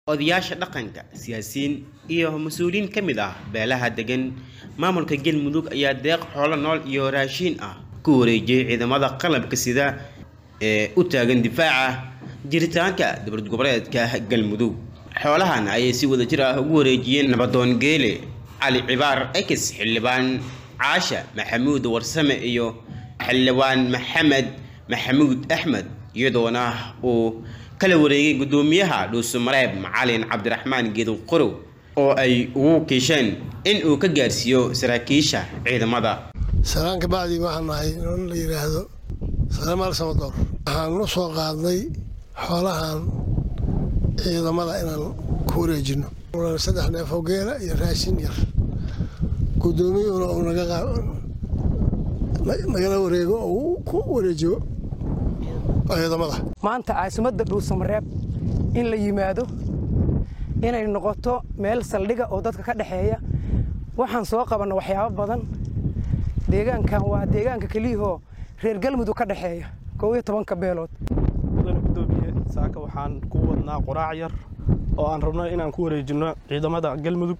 odayaasha dhaqanka siyaasiyiin iyo mas-uuliyiin ka mid ah beelaha degan maamulka galmudug ayaa deeq xoolo nool iyo raashiin ah ku wareejiyey ciidamada qalabka sida ee u taagan difaaca jiritaanka dowlad goboleedka galmudug xoolahan ayay si wadajir ah ugu wareejiyeen nabadoon geele cali cibaar ekis xildhibaan caasha maxamuud warsame iyo xildhibaan maxamed maxamuud axmed iyadoona uu kala wareegay guddoomiyaha dhuusamareeb macalin cabdiraxmaan geedow qorow oo ay ugu kiisheen in uu ka gaarsiiyo saraakiisha ciidamada salaan kabacdii waxaan nahay in la yidhaahdo salamaal samadoor waxaan la soo qaadnay xoolahan ciidamada inaan ku wareejino saddex neefoo geela iyo raashin yar guddoomiyuhuna uu nagala wareego oo uu ku wareejiyo ciidamada maanta caasimadda dhuusamareeb in la yimaado inay noqoto meel saldhiga oo dadka ka dhexeeya waxaan soo qabanna waxyaabo badan deegaankan waa deegaanka keliyahoo reer galmudug ka dhexeeya koob iyo tobanka beelood mudane guddoomiye saaka waxaan ku wadnaa quraac yar oo aan rabno inaan ku wareejinno ciidamada galmudug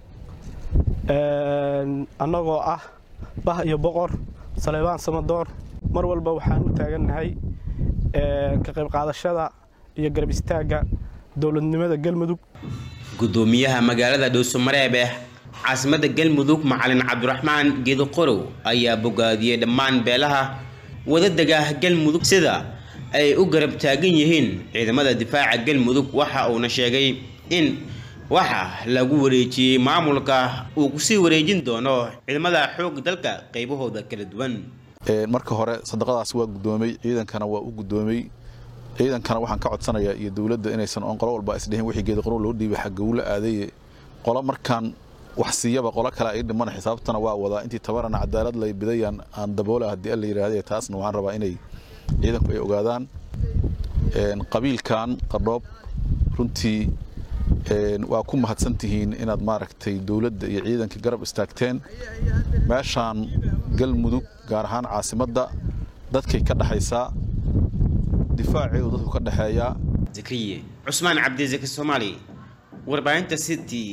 annagoo ah bah iyo boqor saleebaan samadoor mar walba waxaan u taagannahay ka qayb qaadashada iyo garab istaagga dowladnimada galmudug guddoomiyaha magaalada dhuusamareeb ee caasimadda galmudug macalin cabdiraxmaan geedo qorow ayaa bogaadiyey dhammaan beelaha wadadega galmudug sida ay u garab taagan yihiin ciidamada difaaca galmudug waxa uuna sheegay in waxa lagu wareejiyey maamulka uu kusii wareejin doono ciidamada xoog dalka qaybahooda kala duwan marka hore sadaqadaas waa guddoomay ciidankana waa u guddoomay ciidankana waxaan ka codsanayaa iyo dowladda inaysan oon qolo walba isdhihin wixii geedi qoro loo dhiibay xagga ula aadaye qolo markaan wax siiyaba qolo kale ay dhimana xisaabtana waa wadaa intii tabarana cadaalad lay bidayaan aan daboola haddii alla yidhaahday taasna waxaan rabaa inay ciidanku ay ogaadaan qabiilkan qardhoob runtii waa ku mahadsan tihiin inaad maaragtay dowladda iyo ciidanka garab istaagteen meeshaan galmudug gaar ahaan caasimadda dadkay ka dhexaysaa difaaceedu dadku ka dhexeeyaa zakriye cusmaan cabdisaki soomaali warbaahinta city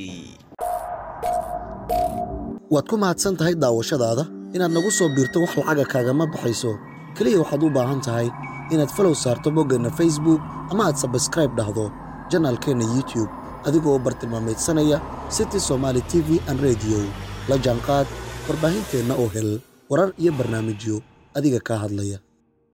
waad ku mahadsan tahay daawashadaada inaad nagu soo biirto wax lacaga kaagama baxayso keliya waxaad u baahan tahay inaad falow saarto boggeenna facebook ama aad sabskraib dhahdo janaalkeenna youtube adigoo u bartilmaamaydsanaya city somaali t v an rediyo la jaanqaad warbaahinteenna oo hel warar iyo barnaamijyo adiga kaa hadlaya